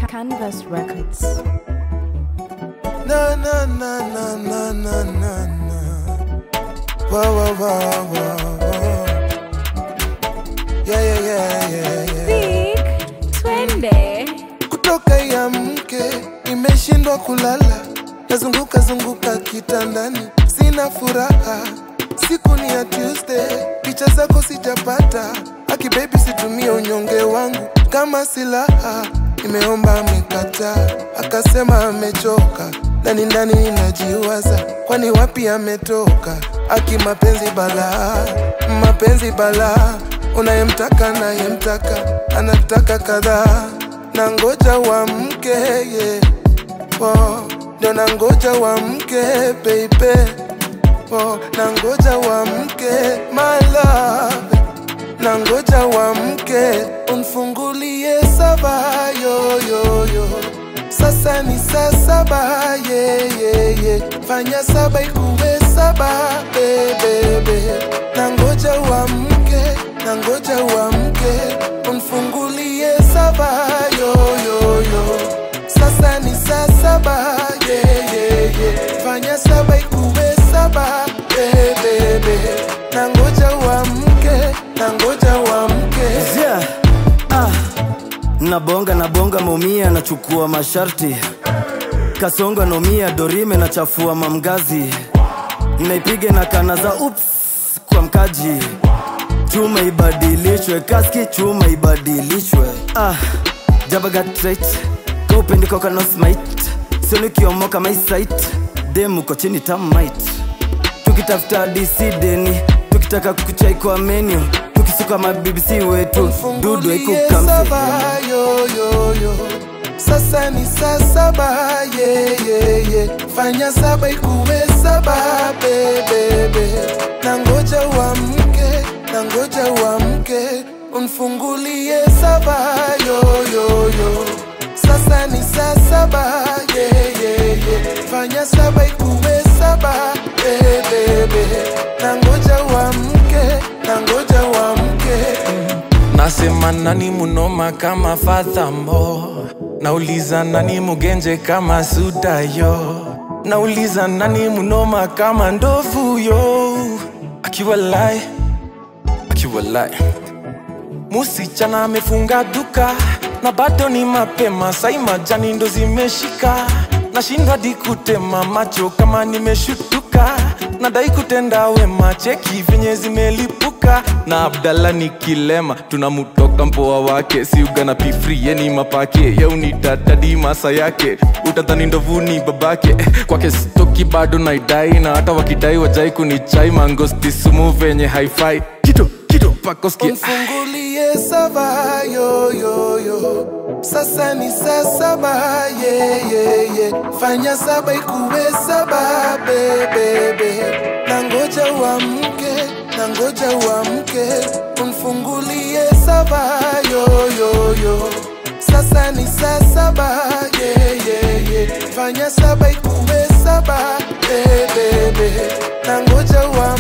Canvas Records. Na na na na na na na na. Wa wa wa wa wa. Yeah yeah yeah yeah yeah. Big twende. Kutoka ya mke nimeshindwa kulala, nazunguka zunguka kitandani, sina furaha. Siku ni ya Tuesday, picha zako sijapata. Aki baby, situmie unyonge wangu kama silaha. Nimeomba amekataa, akasema amechoka. Ndani ndani ninajiwaza, kwani wapi ametoka? Aki mapenzi balaa, mapenzi balaa, unayemtaka nayemtaka, anataka kadhaa na ngoja wa mke yeah. oh, ndio na ngoja wa mke baby oh, na ngoja wa mke my love na ngoja wa mke unfungulie saba yo, yo, yo. Sasa ni saa saba yeah, yeah, yeah. Fanya saba ikuwe saba bebebe na ngoja wa mke na ngoja wa mke unfungulie saba yo, yo, yo. Sasa ni saa saba yeah, yeah, yeah. Fanya saba ikuwe saba bebebe na ngoja wa mke na ngoja wa mke Yeah. Ah. Nabonga nabonga maumia nachukua masharti kasonga nomia dorime nachafua mamgazi naipiga na kana za ups kwa mkaji chuma ibadilishwe kaski chuma ibadilishwe ah. jabagatret kaupendikokanosmit sionikiomoka maisait demuko chini tamit tukitafuta disideni tukitaka kuchai kwa menu tukisuka mabibisi wetu dudu Fungulie saba ikukamse yo, yo, yo. Sasa ni saa saba yeah, yeah, yeah. Fanya saba ikuwe saba bebebe na ngoja wa mke na ngoja wa mke unfungulie saba yo, yo, yo. Sasa ni saa saba yeah, yeah, yeah. Fanya saba ikuwe saba bebebe na ngoja wa mke na ngoja wa mke Nasema nani munoma kama Fathambo, nauliza nani mugenje kama Sudayo, nauliza nani munoma kama ndovu yo, akiwa lai akiwa lai Musichana amefunga duka na bado ni mapema, sai majani ndo zimeshika, nashindwa di kutema macho kama nimeshutuka, nadai kutenda wema, cheki venye zimelipuka na Abdalla ni kilema, tunamutoka mpoa wake, si ugana pifri yeni mapake, yeuni dadadi masa yake, utadhani ndovuni babake, kwake stoki bado naidai, na hata wakidai wajai kunichai, mangosti sumu venye haifai, kito kito pakoskia Unfungulie saba yo yo yo. Sasa ni saa saba yeah, yeah, yeah. Fanya saba ikuwe saba bebebe na ngoja wa mke na ngoja wa mke unfungulie saba yo yo yo. Sasa ni saa saba yeah, yeah, yeah. Fanya saba ikuwe saba bebebe na ngoja wa